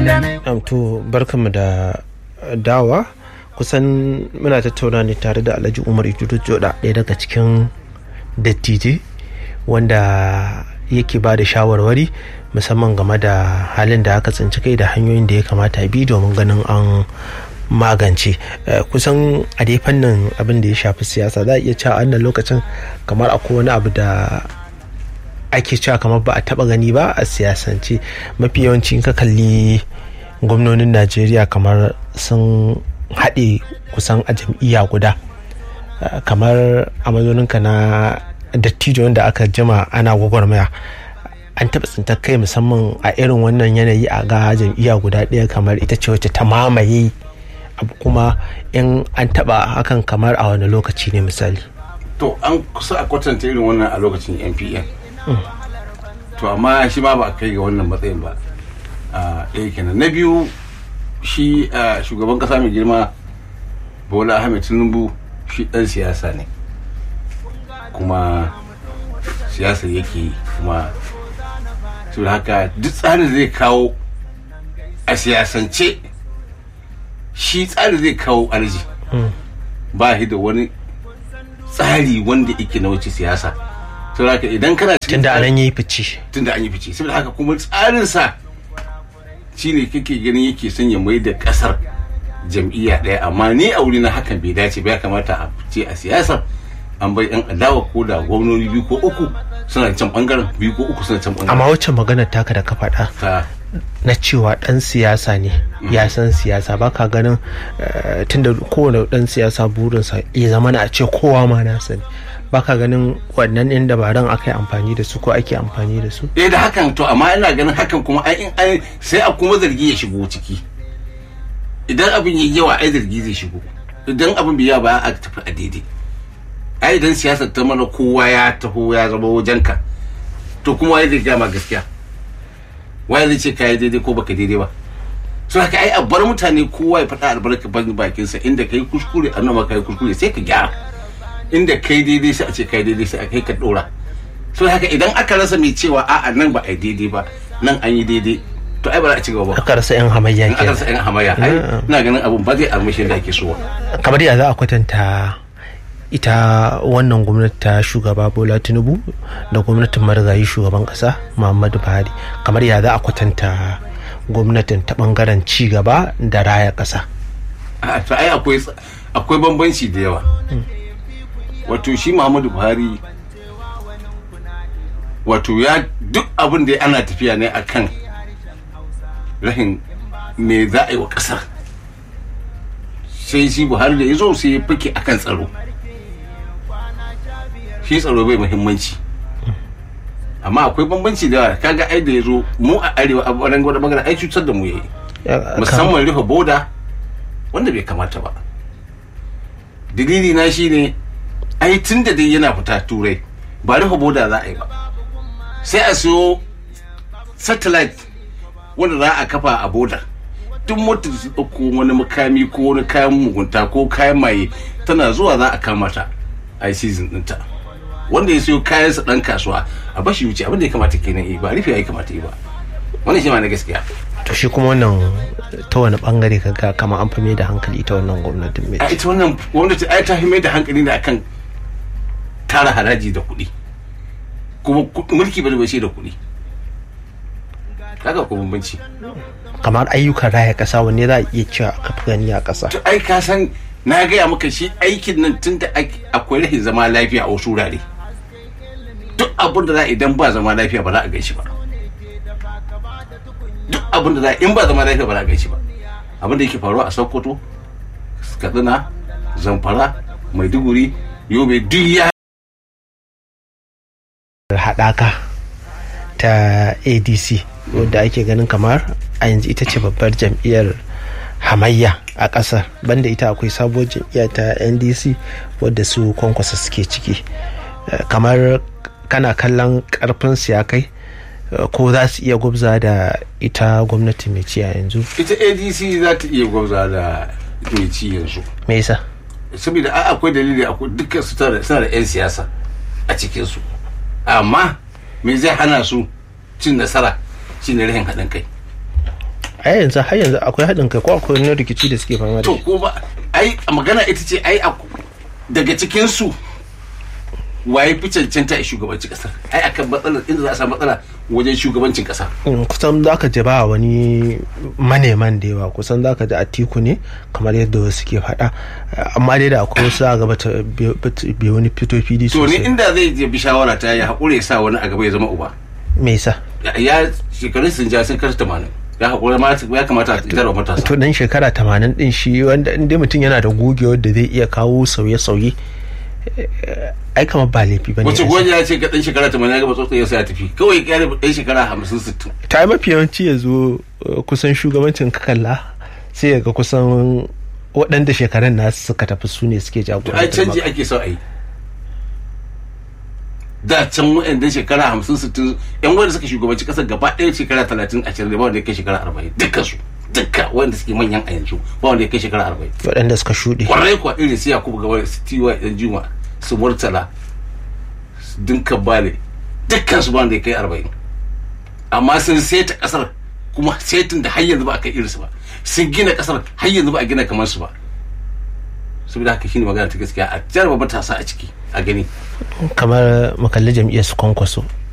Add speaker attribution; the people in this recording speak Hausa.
Speaker 1: to barkanmu da dawa kusan muna tattauna ne tare da alhaji umar ijudu joda ɗaya daga cikin dattijai wanda yake ba da shawarwari musamman game da halin da aka tsinci kai da hanyoyin da ya kamata bi domin ganin an magance kusan a dai fannin abin da ya shafi siyasa za a iya cewa annan lokacin kamar akwai wani abu da ake cewa kamar ba a taba gani ba a siyasance mafi yawanci ka kalli gwamnonin najeriya kamar sun haɗe kusan a jam'iyya guda kamar a mazoninka na dattijo wanda aka jima ana gwagwarmaya an taɓa tsintar kai musamman a irin wannan yanayi a ga jam'iyya guda ɗaya kamar ita ce wacce ta mamaye abu kuma in an taɓa hakan kamar a wani lokaci ne misali
Speaker 2: to an kusa a kwatanta irin wannan a lokacin npn to amma shi ma ba a kai ga wannan matsayin ba ɗaya kenan na biyu shi shugaban kasa mai girma bola ahmed tinubu shi ɗan siyasa ne kuma siyasar yake kuma saboda haka duk tsarin zai kawo a siyasance shi tsarin zai kawo alji ba shi da wani tsari wanda yake na wuce siyasa saboda haka idan kana
Speaker 1: tunda an yi fice
Speaker 2: tunda an yi fice saboda haka kuma tsarinsa shine kake ganin yake son ya mai da kasar jam'iyya ɗaya amma ni a wuri na hakan bai dace ba ya kamata a fice a siyasar an bai yan adawa ko da gwamnoni biyu ko uku suna can bangaren biyu ko uku suna can bangaren
Speaker 1: amma wacce maganar taka da ka faɗa na cewa ɗan siyasa ne ya san siyasa ba ka ganin tunda kowane ɗan siyasa burinsa ya zama na a ce kowa ma na sani ba ka ganin wannan ɗin dabaran aka yi amfani da su ko ake amfani da su
Speaker 2: eh da hakan to amma ina ganin hakan kuma ai in sai a kuma zargi ya shigo ciki idan abin yi yawa ai zargi zai shigo idan abin biya ba a tafi a daidai ai idan siyasar ta mana kowa ya taho ya zama wajenka to kuma wai zai gama gaskiya wai zai ce ka yi daidai ko baka daidai ba so haka ai a bar mutane kowa ya faɗa albarka bakinsa inda ka yi kuskure a nan ka yi kuskure sai ka gyara inda kai daidai sai a ce kai daidai sai a kai ka dora so haka idan aka rasa mai cewa a'a nan ba a yi daidai ba nan an yi daidai to ai ba za a ci gaba ba
Speaker 1: aka rasa yan hamayya
Speaker 2: aka rasa yan hamayya ai ina ganin abun ba zai armashi da ake so
Speaker 1: kamar ya za a kwatanta ita wannan gwamnati ta shugaba bola tinubu da gwamnatin marigayi shugaban kasa muhammadu buhari kamar ya za a kwatanta gwamnatin ta bangaren ci gaba da raya kasa
Speaker 2: to ai akwai akwai bambanci da yawa wato shi muhammadu buhari wato ya duk abin da ana tafiya ne akan rahin me za a yi wa kasar sai shi buhari da ya zo sai ya fake akan tsaro shi tsaro bai muhimmanci amma akwai bambanci da yawa kaga ai da ya zo mu a arewa a ɓangaren gwada magana ai cutar da mu yayi musamman rufe boda wanda bai kamata ba dalili na shine ai tun da dai yana fita turai ba rufe boda za a yi ba sai a siyo satellite wanda za a kafa a boda duk motar da ɗauko wani makami ko wani kayan mugunta ko kayan maye tana zuwa za a kama ta a yi season ɗinta wanda ya siyo kayansa ɗan kasuwa a bashi wuce abin da ya kamata kenan yi ba rufe ya kamata yi ba wannan shi ma na gaskiya
Speaker 1: to shi kuma wannan ta wani bangare kaga kama an fi mai da hankali ita wannan gwamnatin mai
Speaker 2: a ita wannan gwamnati ai ta fi mai da hankali ne akan tara haraji da kuɗi kuma mulki ba bai da kuɗi kaga ko bambanci
Speaker 1: kamar ayyukan raya ƙasa wanne za a iya cewa aka fi gani a ƙasa
Speaker 2: to ai ka san na gaya maka shi aikin nan tun da akwai rahin zama lafiya a wasu wurare duk abin da za idan ba zama lafiya ba za a gaishe ba duk abin da za in ba zama lafiya ba za a gaishe ba abin da yake faruwa a sokoto katsina zamfara maiduguri yobe duk ya
Speaker 1: haɗaka ta adc wadda ake ganin kamar a yanzu ita ce babbar jam'iyyar hamayya a ƙasar banda ita akwai sabuwar jam'iyya ta ndc wadda su kwankwasa suke ciki kamar kana kallon karfin ya kai ko za su iya gwabza da ita gwamnati mai ci a yanzu
Speaker 2: ita adc za ta iya gwabza da mai ci yanzu
Speaker 1: me yasa
Speaker 2: saboda akwai dalili akwai dukkan su suna da 'yan siyasa a cikinsu amma me zai hana su cin nasara shine rahin haɗin kai
Speaker 1: a yanzu har yanzu akwai haɗin kai ko akwai wani rikici da suke fama da
Speaker 2: to
Speaker 1: shi
Speaker 2: ko ba ai magana ita ce ai a- daga cikin su waye fi cancanta a shugabancin kasar ai akan matsalar inda za a samu matsala wajen shugabancin kasa
Speaker 1: Mm, kusan za ka ji ba wani maneman da yawa kusan za ka ji atiku ne kamar yadda wasu ke faɗa amma dai da akwai wasu a gaba ta bai wani fito fili
Speaker 2: to ni
Speaker 1: sosai
Speaker 2: inda zai je bi shawara ta ya haƙura ya sa wani a gaba ya zama uba
Speaker 1: me yasa
Speaker 2: Ya- ya shekarun sun ja sun karta tamanin ya haƙura ma ya kamata a tarwa matasa
Speaker 1: to dan shekara tamanin din shi wanda inda mutum yana da gogewar da zai iya kawo sauye-sauye eh, ai kamar ba laifi ba ne
Speaker 2: wace gonya ya ce ka dan shekara tamanin ya gaba tsotsa ya sa ya tafi kawai ya kyale dan shekara hamsin sittin
Speaker 1: ta yi mafi yawanci ya zo eh, kusan shugabancin kakalla sai ya ga kusan waɗanda shekarun nasu suka tafi su ne suke
Speaker 2: to ai
Speaker 1: jagorantar
Speaker 2: canji
Speaker 1: maka.
Speaker 2: ake so a yi da can wa'anda shekara hamsin sittin yan wanda suka shugabanci kasar gaba ɗaya shekara talatin ashirin da ba wanda ya kai shekara arba'in dukkan su dukka wanda suke manyan a yanzu ba wanda ya kai shekara arba'in
Speaker 1: waɗanda suka shuɗe
Speaker 2: kwarai kuwa irin su yakubu gaba su tiwa yan juma su murtala su dinka bale dukkan su ba wanda ya kai arba'in amma sun seta kasar kuma setin da har yanzu ba a kai irinsu ba sun gina kasar har yanzu ba a gina kamar su ba saboda haka shine magana ta gaskiya a jarraba matasa a ciki a gani
Speaker 1: kamar makalli jam'iyyar su kwankwaso